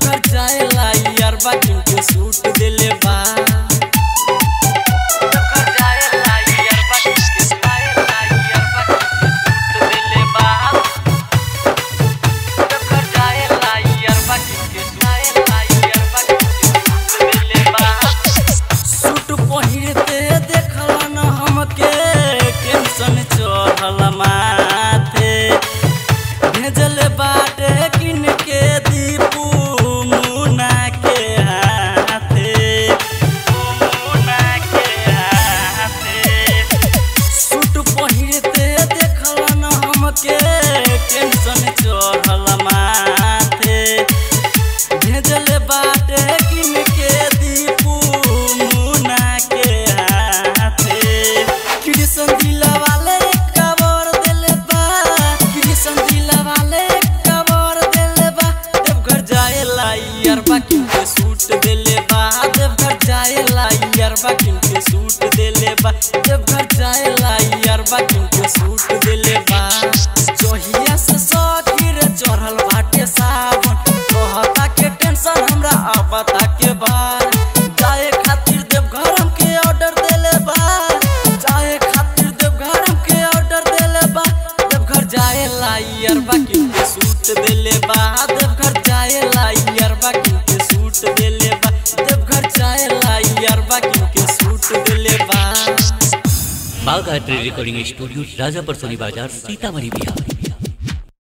देवघर जाएला यारबा किनके सूट देले बा देवघर जाएला यारबा किनके जाएला यारबा किनके सूट देले बा देवघर जाएला यारबा किनके जाएला यारबा किनके सूट देले बा सूट पहिरते देखला न हमके टेंशन चढ़ल माथे भेजल बाटे किन के दीपू मुना के हाथे मुना के हाथे सूट पहिरते देखला न हमके टेंशन चढ़ल माथे भेजल बाटे किन के दीपू मुना के हाथे कृष्ण दिला वाले कबर देले बा कृष्ण दिला वाले कबर देले बा देवघर जाएला यारबा किनके सूट देले बा देवघर जाएला यारबा किनके सूट देले बा देवघर जाएला यारबा किनके सूट देले बा जोहिया से सखीर चढ़ल बाटे सावन कहता के टेंशन हमरा आवता के बार जाए खातिर देवघर हमके ऑर्डर देले बा जाए खातिर देवघर हमके ऑर्डर देले बा देवघर जाएला यारबा किनके सूट देले बा देवघर जाएला यारबा किनके सूट देले बा देवघर जाएला यारबा किनके सूट देले बा बाघ art recording studio Rajapar Soni Bazar Sitamarhi Bihar